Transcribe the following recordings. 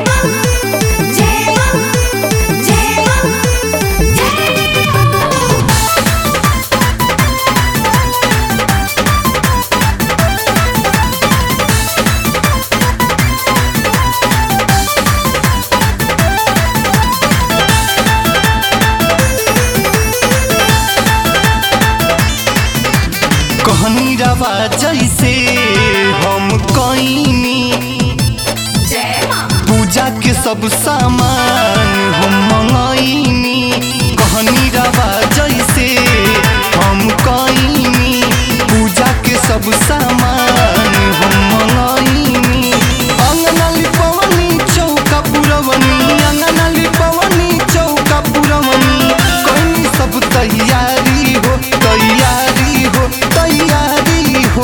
मां जय मां जय मां जय मां कहनी रवा जैसे हम कईनी जय मां पूजा के सब सामान हम मंगईनी कहनी रवा जैसे हम कईनी पूजा के सब सामान हम मंगईनी अंगना लिपवनी चौका पुरवनी अंगना लिपवनी चौका पुरवनी कईनी सब तैयारी हो तैयारी हो तैयारी हो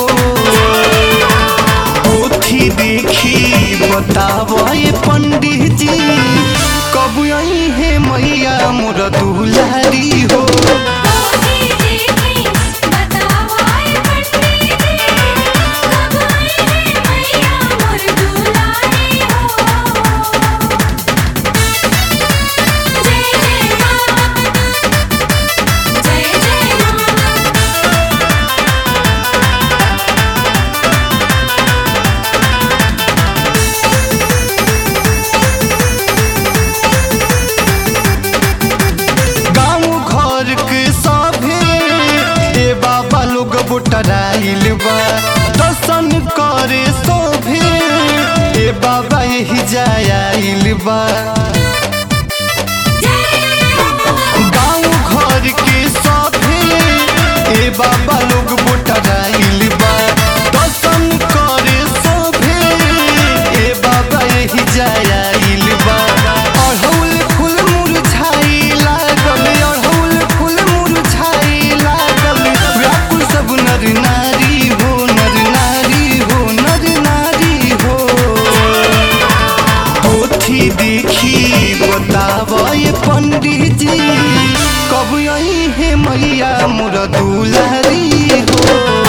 पोथी देखी बतावे पंडित जी कब आई है मैया मोर दुलारी हो मोदी जी की बतावाए पंडित जी कब आई है मैया मोर दुलारी हो जय जय मां जय जय मां गाँव घर के सभे ए बाबा लोग बोटराइल बा दर्शन करे सभे ए बाबा यही जायाइल बा गाँव घर के सभे ए बाबा लोग बोटराइल बा दर्शन करे सभे ए बाबा यही जायाइल बा अड़हुल फूल मुरझाई लागल अड़हुल फूल मुरझाई लागल व्याकुल सब नर नारी हो नर नारी हो नर नारी हो पोथी देखी बतावे पंडित जी कब आई है मैया मोर दुलारी हो